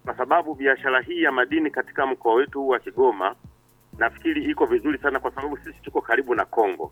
kwa sababu biashara hii ya madini katika mkoa wetu huu wa Kigoma nafikiri iko vizuri sana, kwa sababu sisi tuko karibu na Kongo.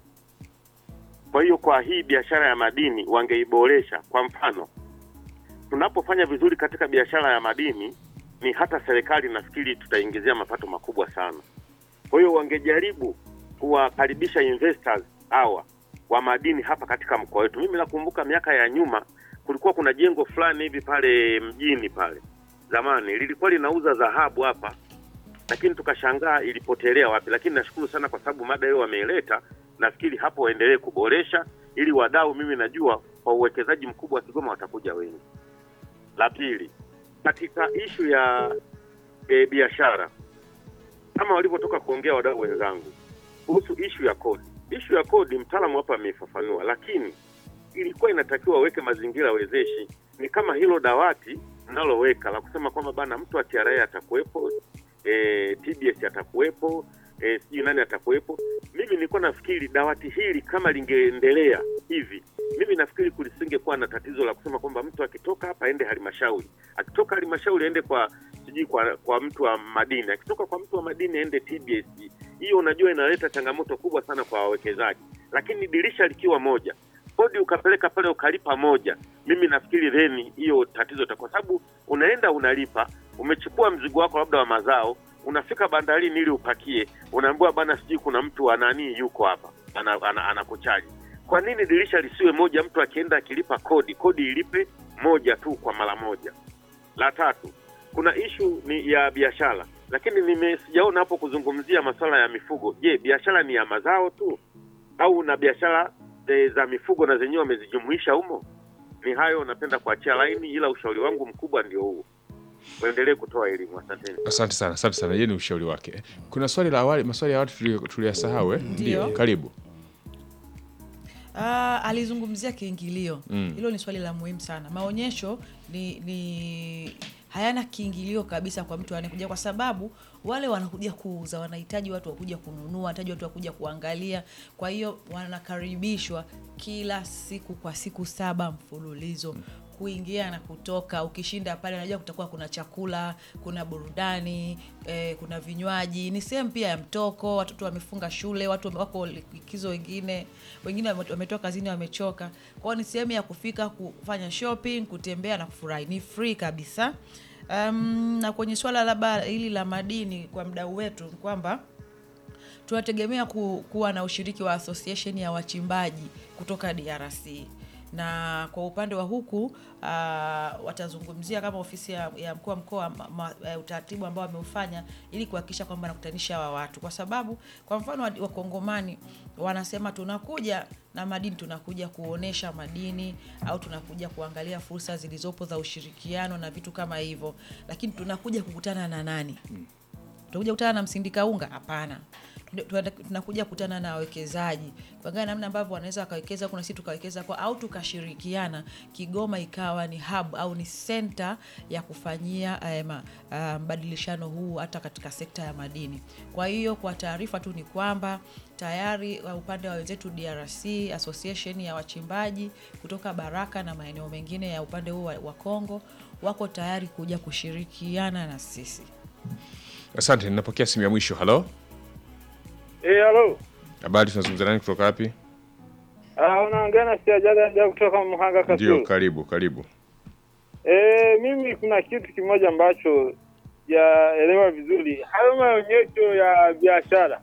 Kwa hiyo kwa hii biashara ya madini wangeiboresha. Kwa mfano, tunapofanya vizuri katika biashara ya madini, ni hata serikali nafikiri tutaingizia mapato makubwa sana. Kwa hiyo wangejaribu kuwakaribisha investors hawa wa madini hapa katika mkoa wetu. Mimi nakumbuka miaka ya nyuma kulikuwa kuna jengo fulani hivi pale mjini pale zamani lilikuwa linauza dhahabu hapa, lakini tukashangaa ilipotelea wapi. Lakini nashukuru sana kwa sababu mada hiyo wameileta, nafikiri hapo waendelee kuboresha ili wadau, mimi najua kwa uwekezaji mkubwa wa Kigoma watakuja wengi. La pili, katika ishu ya e, biashara kama walivyotoka kuongea wadau wenzangu kuhusu ishu ya kodi. Ishu ya kodi mtaalamu hapa ameifafanua, lakini ilikuwa inatakiwa waweke mazingira wezeshi. Ni kama hilo dawati mnaloweka la kusema kwamba bana, mtu wa TRA atakuwepo, e, TBS atakuwepo, e, sijui nani atakuwepo. Mimi nilikuwa nafikiri dawati hili kama lingeendelea hivi, mimi nafikiri kulisingekuwa na tatizo la kusema kwamba mtu akitoka hapa aende halmashauri, akitoka halmashauri aende kwa sijui kwa, kwa mtu wa madini, akitoka kwa mtu wa madini aende TBS. Hiyo unajua inaleta changamoto kubwa sana kwa wawekezaji, lakini dirisha likiwa moja kodi ukapeleka pale ukalipa moja, mimi nafikiri theni hiyo tatizo ta, kwa sababu unaenda unalipa, umechukua mzigo wako labda wa mazao, unafika bandarini ili upakie, unaambiwa bana, sijui kuna mtu wa nani yuko hapa anakuchaji. Ana, ana kwa nini dirisha lisiwe moja? Mtu akienda akilipa kodi, kodi ilipe moja tu kwa mara moja. La tatu, kuna ishu ni ya biashara, lakini nime sijaona hapo kuzungumzia masuala ya mifugo. Je, biashara ni ya mazao tu au na biashara E, za mifugo na zenyewe wamezijumuisha humo. Ni hayo napenda kuachia laini, ila ushauri wangu mkubwa ndio huo, waendelee kutoa elimu. Asanteni, asante sana, asante sana. Yeye ni ushauri wake. Kuna swali la awali, maswali ya awali tuliyasahau. Ndio, karibu. Uh, alizungumzia kiingilio hilo, mm. Ni swali la muhimu sana. Maonyesho ni, ni hayana kiingilio kabisa kwa mtu anayekuja, kwa sababu wale wanakuja kuuza, wanahitaji watu wakuja kununua, wanahitaji watu wakuja kuangalia. Kwa hiyo wanakaribishwa kila siku kwa siku saba mfululizo kuingia na kutoka. Ukishinda pale, unajua kutakuwa kuna chakula, kuna burudani eh, kuna vinywaji. Ni sehemu pia ya mtoko, watoto wamefunga shule, watu wako likizo, wengine wengine wametoka kazini wamechoka. Kwa hiyo ni sehemu ya kufika kufanya shopping, kutembea na kufurahi. Ni free kabisa. Um, na kwenye swala labda hili la madini kwa mdau wetu ni kwamba tunategemea ku, kuwa na ushiriki wa association ya wachimbaji kutoka DRC na kwa upande wa huku uh, watazungumzia kama ofisi ya, ya mkuu wa mkoa uh, utaratibu ambao wameufanya ili kuhakikisha kwamba nakutanisha hawa watu, kwa sababu kwa mfano wakongomani wanasema tunakuja na madini, tunakuja kuonesha madini au tunakuja kuangalia fursa zilizopo za ushirikiano na vitu kama hivyo, lakini tunakuja kukutana na nani? Tunakuja kukutana na msindika unga? Hapana tunakuja kutana na wawekezaji kuangalia namna ambavyo wanaweza wakawekeza kuna sisi tukawekeza kwa au tukashirikiana, Kigoma ikawa ni hub au ni center ya kufanyia mbadilishano um, huu hata katika sekta ya madini. Kwa hiyo kwa taarifa tu ni kwamba tayari upande wa wenzetu DRC association ya wachimbaji kutoka Baraka na maeneo mengine ya upande huu wa Kongo wako tayari kuja kushirikiana na sisi. Asante, ninapokea simu ya mwisho. Halo. Eh, halo. Habari, tunazungumza nani kutoka wapi? Ah, unaongea na Siajaga kutoka Muhanga Kasulu. Ndio, karibu, karibu. Eh, mimi kuna kitu kimoja ambacho yaelewa vizuri. Hayo maonyesho ya biashara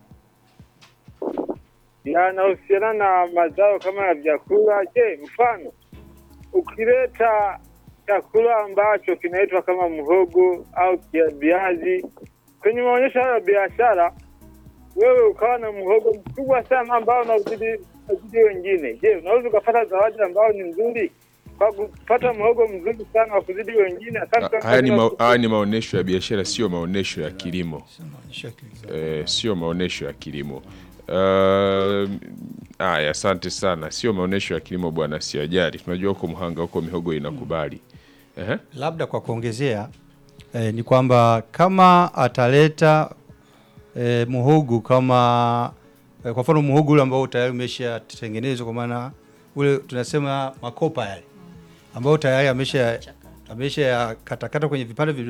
yanahusiana na mazao kama ya vyakula. Je, mfano ukileta chakula ambacho kinaitwa kama mhogo au viazi kwenye maonyesho hayo ya biashara wewe ukawa na mhogo mkubwa sana ambao unazidi wengine, je, unaweza ukapata zawadi ambao ni nzuri kwa kupata mhogo mzuri sana wa kuzidi wengine? Haya ni, ma, haya ni maonyesho ya biashara, sio maonyesho ya kilimo eh, sio maonyesho ya kilimo. Haya, uh, asante sana. Sio maonyesho ya kilimo bwana, siajali. Tunajua huko Mhanga huko mihogo inakubali. uh -huh. Labda kwa kuongezea eh, ni kwamba kama ataleta E, muhogo kama e, kwa mfano muhogo ule ambao tayari umeshatengenezwa kwa maana ule tunasema makopa yale ambao tayari amesha amesha katakata kwenye vipande